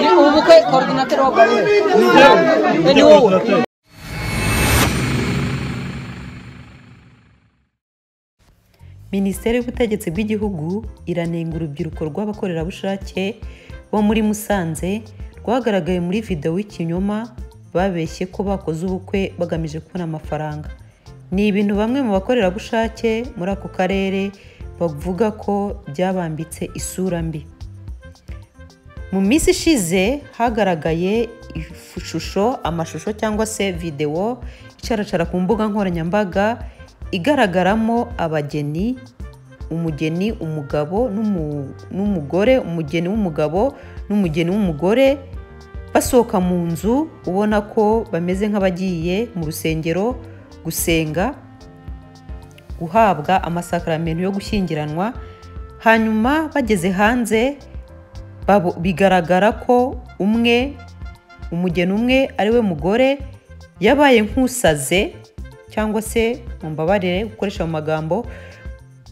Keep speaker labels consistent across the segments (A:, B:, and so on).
A: Ni ubukwe koordinateri w'abagore ni wowe
B: minisiteri y'ubutegetsi bw'igihugu iranenga urubyiruko rw'abakorerabushake bo muri musanze rwagaragaye muri videwo y'ikinyoma babeshye ko bakoze ubukwe bagamije kubona amafaranga ni ibintu bamwe mu bakorerabushake muri ako karere bavuga ko byabambitse isura mbi mu minsi ishize hagaragaye ishusho amashusho cyangwa se videwo icaracara ku mbuga nkoranyambaga igaragaramo abageni umugeni umugabo n'umu- n'umugore umugeni w'umugabo n'umugeni w'umugore basohoka mu nzu ubona ko bameze nk'abagiye mu rusengero gusenga guhabwa amasakaramentu yo gushyingiranwa hanyuma bageze hanze babo- bigaragara ko umwe umugeni umwe ari we mugore yabaye nk'usaze cyangwa se mumbabarire gukoresha mu magambo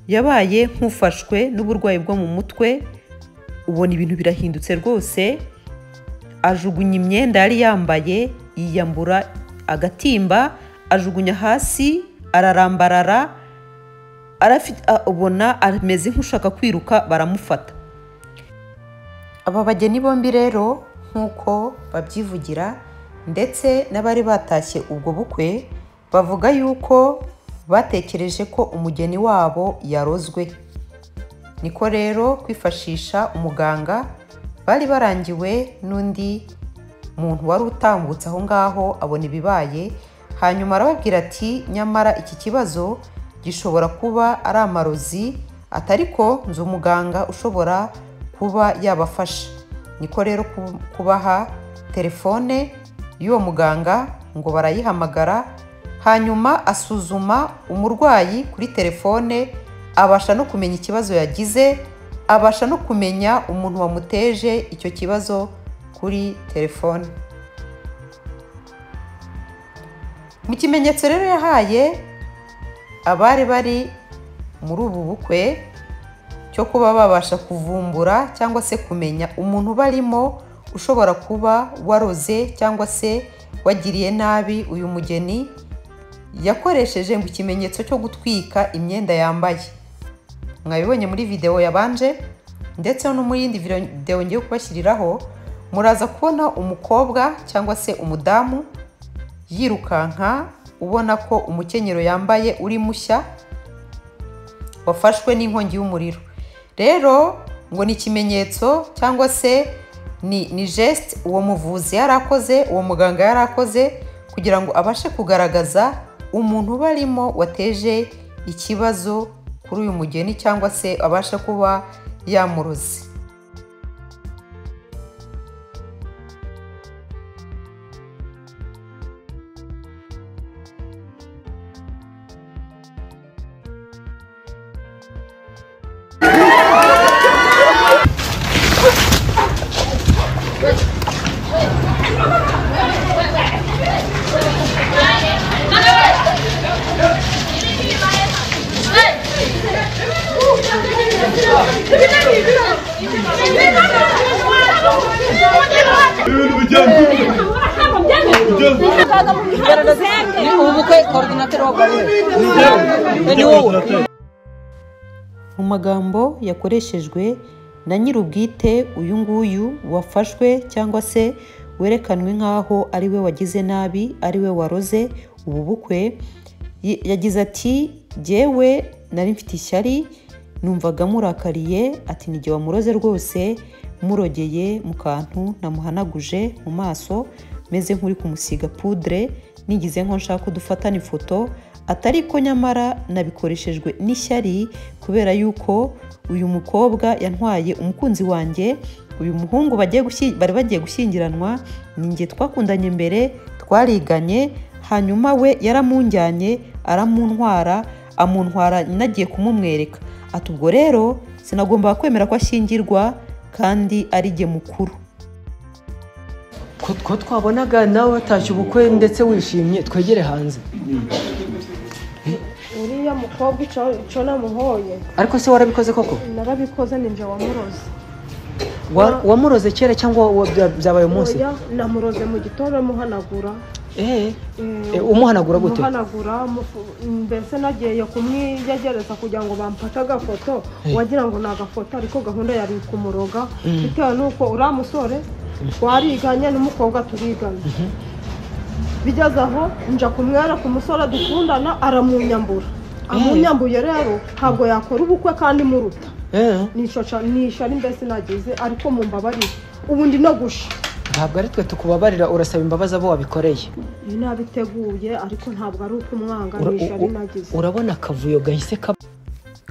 B: yabaye nk'ufashwe n'uburwayi bwo mu mutwe ubona ibintu birahindutse rwose ajugunya imyenda yari yambaye yiyambura agatimba ajugunya hasi ararambarara arafi- a- ubona ameze nk'ushaka kwiruka baramufata aba bageni bombi rero nk'uko babyivugira ndetse n'abari batashye ubwo bukwe bavuga yuko batekereje ko umugeni wabo yarozwe niko rero kwifashisha umuganga bari barangiwe n'undi muntu wari utambutse aho ngaho abona ibibaye hanyuma arababwira ati nyamara iki kibazo gishobora kuba ari amarozi atari ko nzi umuganga ushobora kuba yabafasha niko rero ku- kubaha telefone y'uwo muganga ngo barayihamagara hanyuma asuzuma umurwayi kuri telefone abasha no kumenya ikibazo yagize abasha no kumenya umuntu wamuteje icyo kibazo kuri telefone mu kimenyetso rero yahaye abari bari muri ubu bukwe cyo kuba babasha kuvumbura cyangwa se kumenya umuntu barimo ushobora kuba waroze cyangwa se wagiriye nabi uyu mugeni yakoresheje ngo ikimenyetso cyo gutwika imyenda yambaye mwabibonye muri videwo yabanje ndetse no muri yindi videwo ngiye kubashyiriraho muraza kubona umukobwa cyangwa se umudamu yirukanka ubona ko umukenyero yambaye uri mushya wafashwe n'inkongi y'umuriro rero ngo ni ikimenyetso cyangwa se ni ni gesite uwo muvuzi yari akoze uwo muganga yari akoze kugira ngo abashe kugaragaza umuntu uba arimo wateje ikibazo kuri uyu mugeni cyangwa se abasha kuba yamuroze
A: ni ubukwe koordinateri w'abagore ni wowe
B: mu magambo yakoreshejwe na nyir'ubwite uyu nguyu wafashwe cyangwa se werekanwe nk'aho ari we wagize nabi ari we waroze ubu bukwe Y- yagize ati jyewe nari mfite ishyari numvaga murakariye ati nige wamuroze rwose murogeye mu kantu namuhanaguje mu maso meze nk'uri kumusiga pudre nigize nko nshaka kudufatana ifoto atari ko nyamara nabikoreshejwe n'ishyari kubera yuko uyu mukobwa yantwaye umukunzi wanjye uyu muhungu bagiye gushyi- bari bagiye gushyingiranwa ninjye twakundanye mbere twariganye hanyuma we yaramunjyanye aramuntwara amuntwara nagiye kumumwereka ati ubwo rero sinagombaga kwemera ko ashyingirwa kandi ari jye mukuru
C: ko ko twabonaga nawe watashye ubukwe ndetse wishimye twegere hanze uriya mukobwa ico ico namuhoye
A: ariko se warabikoze koko
C: narabikoze ninje wamuroze
A: Wa- wamuroze kera cyangwa wa- bya- byabaye umunsi
C: oya namuroze mu gitondo muhanagura
A: Eh, eh, umuhanagura gute
C: muhanagura mufu- mbese nagiye kumwiyegereza kugira ngo bamfate agafoto wagira ngo ni agafoto ariko gahunda yari kumuroga bitewe n'uko uriya musore twariganye n'umukobwa turiganye bigeze aho nja kumwera ku musore dukundana aramunyambura amunyambuye rero ntabwo yakora ubukwe kandi muruta
A: Eh,
C: nishoca nishari mbese nagize ariko mumbabarire ubu ndi no gusha
A: ntabwo ari twe tukubabarira urasaba imbabazi abo wabikoreye
C: ni nabiteguye ariko ntabwo ari ukumwanga
A: Ura-
C: nishari
A: u- u-
C: nagize
A: urabona akavuyo gahise kaba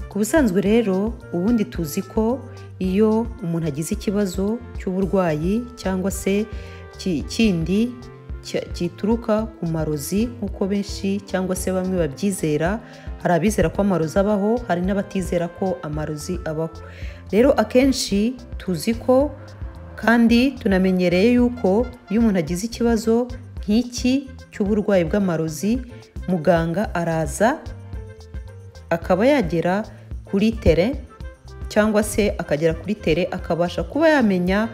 B: ku busanzwe rero ubundi tuzi ko iyo umuntu agize ikibazo cy'uburwayi cyangwa se ki- kindi cya- gituruka ku marozi nk'uko benshi cyangwa se bamwe babyizera hari abizera ko amarozi abaho hari n'abatizera ko amarozi abaho rero akenshi tuzi ko kandi tunamenyereye yuko iyo umuntu agize ikibazo nk'iki cy'uburwayi bw'amarozi muganga araza akaba yagera kuri tere cyangwa se akagera kuri tere akabasha kuba yamenya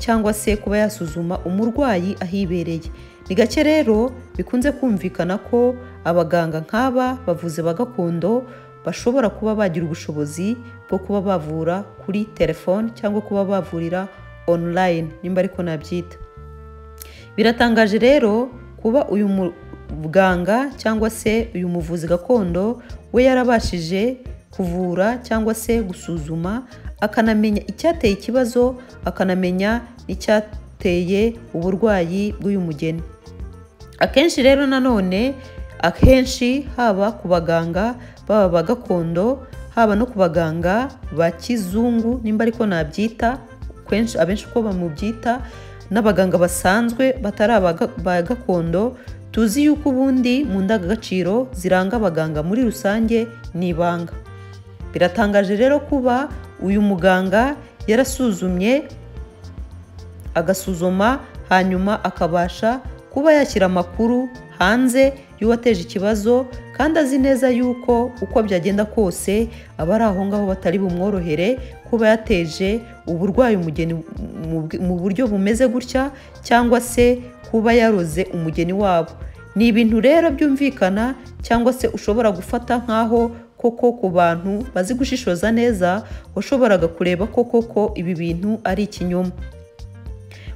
B: cyangwa se kuba yasuzuma umurwayi ahibereye ni gake rero bikunze kumvikana ko abaganga nk'aba bavuze ba gakondo bashobora kuba bagira ubushobozi bwo kuba bavura kuri telefone cyangwa kuba bavurira online nimba ariko nabyita Biratangaje rero kuba uyu muganga cyangwa se uyu muvuzi gakondo we yarabashije kuvura cyangwa se gusuzuma akanamenya icyateye ikibazo akanamenya n'icyateye uburwayi bw'uyu mugeni akenshi rero nanone akenshi haba ku baganga baba ba gakondo haba no ku baganga ba kizungu nimba ariko nabyita kenshi abenshi uko bamubyita n'abaganga basanzwe batari abaga- ba gakondo tuzi yuko ubundi mu ndangagaciro ziranga abaganga muri rusange ni ibanga biratangaje rero kuba uyu muganga yarasuzumye agasuzuma hanyuma akabasha kuba yashyira amakuru hanze y'uwateje ikibazo kandi azi neza yuko uko byagenda kose aba ari aho ngaho batari bumworohere kuba yateje uburwayi umugeni mu bw- mu buryo bumeze gutya cyangwa se kuba yaroze umugeni wabo ni ibintu rero byumvikana cyangwa se ushobora gufata nk'aho koko ku bantu bazi gushishoza neza washoboraga kureba ko koko ibi bintu ari ikinyoma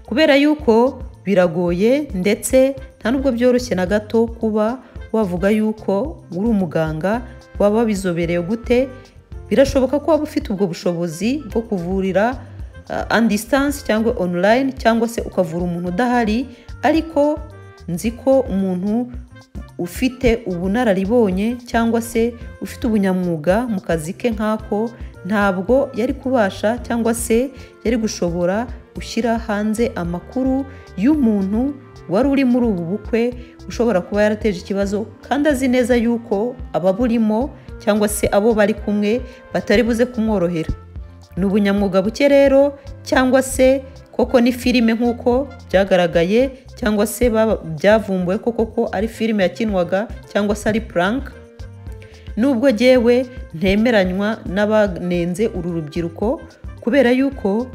B: kubera yuko biragoye ndetse nta nubwo byoroshye na gato kuba wavuga yuko uri umuganga waba wabizobereye gute birashoboka ko waba ufite ubwo bushobozi bwo kuvurira andi distance cyangwa online cyangwa se ukavura umuntu udahari ariko nzi ko umuntu ufite ubunararibonye cyangwa se ufite ubunyamwuga mu kazi ke nk'ako ntabwo yari kubasha cyangwa se yari gushobora gushyira hanze amakuru y'umuntu wari uri muri ubu bukwe ushobora kuba yarateje ikibazo kandi azi neza yuko ababurimo cyangwa se abo bari kumwe batari buze kumworohera ni ubunyamwuga buke rero cyangwa se koko ni filime nk'uko byagaragaye cyangwa se baba- byavumbuwe ko koko ari filime yakinwaga cyangwa se ari puranka nubwo jyewe ntemeranywa n'abanenze uru rubyiruko kubera yuko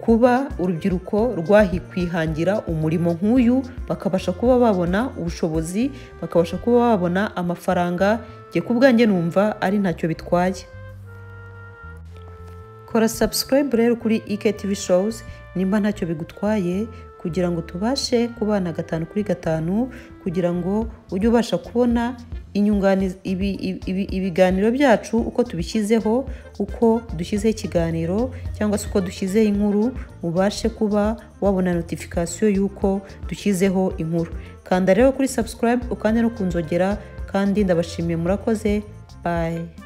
B: kuba urubyiruko rwahi kwihangira umurimo nk'uyu bakabasha kuba babona ubushobozi bakabasha kuba babona amafaranga njye ku bwanjye numva ari ntacyo bitwaye kora subscribe rero kuri iktv shows nimba ntacyo bigutwaye kugira ngo tubashe kubana gatanu kuri gatanu kugira ngo ujye ubasha kubona inyungani- ibi- ibi- ibiganiro byacu uko tubishyizeho uko dushyizeho ikiganiro cyangwa se uko dushyizeho inkuru ubashe kuba wabona notification y'uko dushyizeho inkuru kanda rero kuri subscribe ukande no ku nzogera kandi ndabashimiye murakoze bye